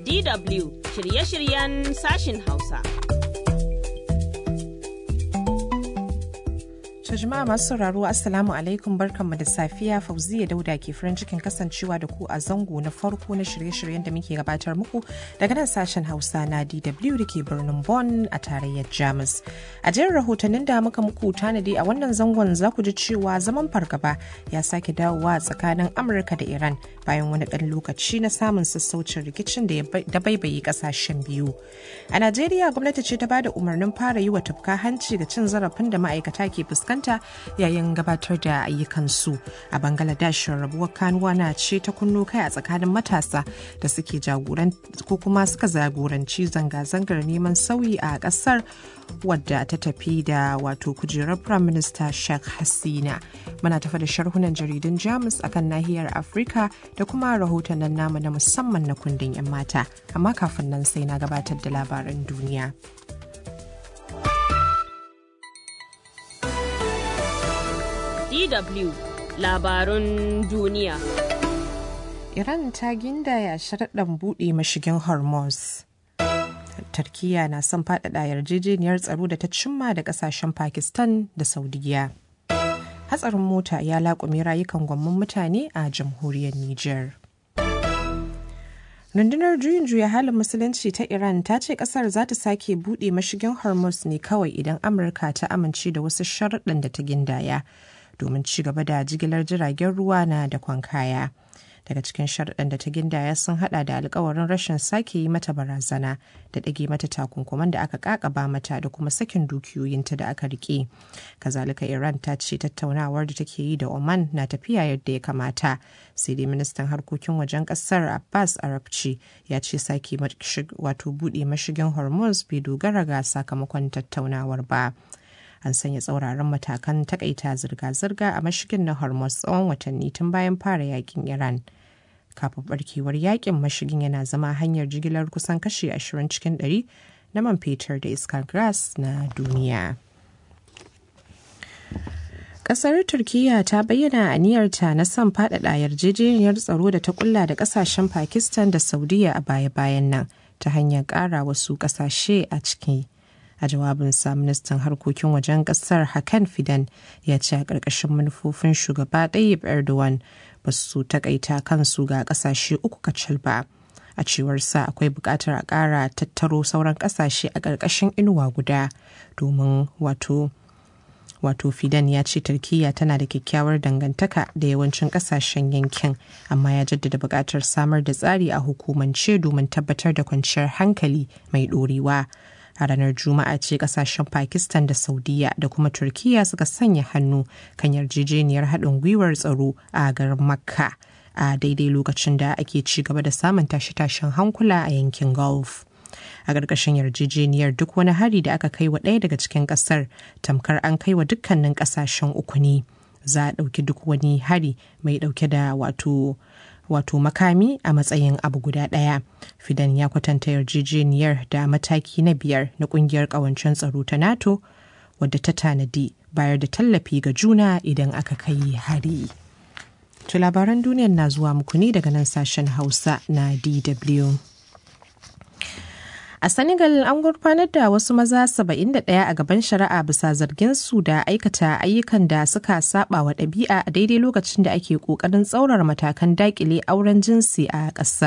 DW shirye-shiryen sashin Hausa. To jama'a masu sauraro Assalamu alaikum barkanmu da safiya Fauziya Dauda ke farin cikin kasancewa da ku a zango na farko na shirye-shiryen da muke gabatar muku daga nan sashen Hausa na DW da ke birnin Bonn a tarayyar Jamus. A jerin rahotannin da muka muku tanadi a wannan zangon za ku ji cewa zaman fargaba ya sake dawowa tsakanin Amurka da Iran bayan wani ɗan lokaci na samun sassaucin rikicin da baibaye ƙasashen biyu. A Najeriya gwamnati ce ta bada umarnin fara yi wa tufka hanci ga cin zarafin da ma'aikata ke fuskanta fuskanta yayin gabatar da ayyukansu a bangladesh rabuwar kanuwa na ce ta kunno kai a tsakanin matasa da suke jagoran ko kuma suka jagoranci zanga-zangar neman sauyi a kasar wadda ta tafi da wato kujerar prime minister sheikh hasina muna tafa da sharhunan jaridun jamus akan nahiyar afirka da kuma rahotannin namu na musamman na kundin 'yan mata amma kafin nan sai na gabatar da labaran duniya. DW labarun duniya. Iran ta gindaya sharaɗin buɗe mashigin Hormuz. Turkiyya na son faɗaɗa yarjejeniyar tsaro da ta cimma da ƙasashen Pakistan da Saudiya. Hatsarin mota ya laƙume rayukan gwamman mutane a jamhuriyar Nijar. rundunar juyin juya halin musulunci ta iran ta ce kasar za ta sake buɗe mashigin hormuz ne kawai idan amurka ta amince da wasu sharaɗin da ta gindaya domin ci gaba da jigilar jiragen ruwa na da kaya daga cikin sharaɗin da ta gindaya sun hada da alkawarin rashin sake yi mata barazana da ɗage mata takunkuman da aka kakaba mata da kuma sakin dukiyoyinta da aka rike kazalika iran ta ce tattaunawar da take yi da oman na tafiya yadda ya kamata sai dai ministan harkokin wajen kasar abbas arabci ya ce sake wato buɗe mashigin hormuz bai dogara ga sakamakon tattaunawar ba an sanya tsauraran matakan takaita zirga-zirga a mashigin na hormuz tsawon watanni tun bayan fara yakin iran kafin barkewar yakin mashigin yana zama hanyar jigilar kusan kashi 20 cikin 100 na man fetur da iskar gas na duniya Kasar Turkiyya ta bayyana aniyarta na son faɗaɗa yarjejeniyar tsaro da ta kulla da ƙasashen Pakistan da Saudiya a baya-bayan nan ta hanyar ƙara wasu ƙasashe a ciki. a jawabinsa ministan harkokin wajen kasar hakan fidan ya ce a ƙarƙashin manufofin shugaba ɗayyib erdogan ba su takaita kansu ga ƙasashe uku kacal ba a cewar sa akwai buƙatar a ƙara tattaro sauran ƙasashe a ƙarƙashin inuwa guda domin wato wato fidan ya ce turkiya tana da kyakkyawar dangantaka da yawancin kasashen yankin amma ya jaddada buƙatar samar da tsari a hukumance domin tabbatar da kwanciyar hankali mai ɗorewa a ranar juma'a ce kasashen pakistan da saudiya da kuma turkiya suka sanya hannu kan yarjejeniyar haɗin gwiwar tsaro a garin makka a daidai lokacin da ake ci gaba da samun tashe-tashen hankula a yankin gulf a ƙarƙashin yarjejeniyar duk wani hari da aka kai wa ɗaya daga cikin ƙasar tamkar an kai wa dukkanin ƙasashen uku ne za a ɗauki duk wani hari mai ɗauke da wato wato makami a matsayin abu guda ɗaya. Fidan ya kwatanta yarjejeniyar da mataki na biyar na ƙungiyar ƙawancen tsaro ta NATO wadda ta tanadi bayar da tallafi ga juna idan aka kai hari. To labaran duniyar na zuwa muku ne daga nan sashen Hausa na DW. A Senegal an gurfanar da wasu maza 71 a gaban shari'a bisa zargin su da aikata ayyukan da suka saba wa ɗabi'a a daidai lokacin da ake ƙoƙarin tsaurara matakan dakile auren jinsi a ƙasar.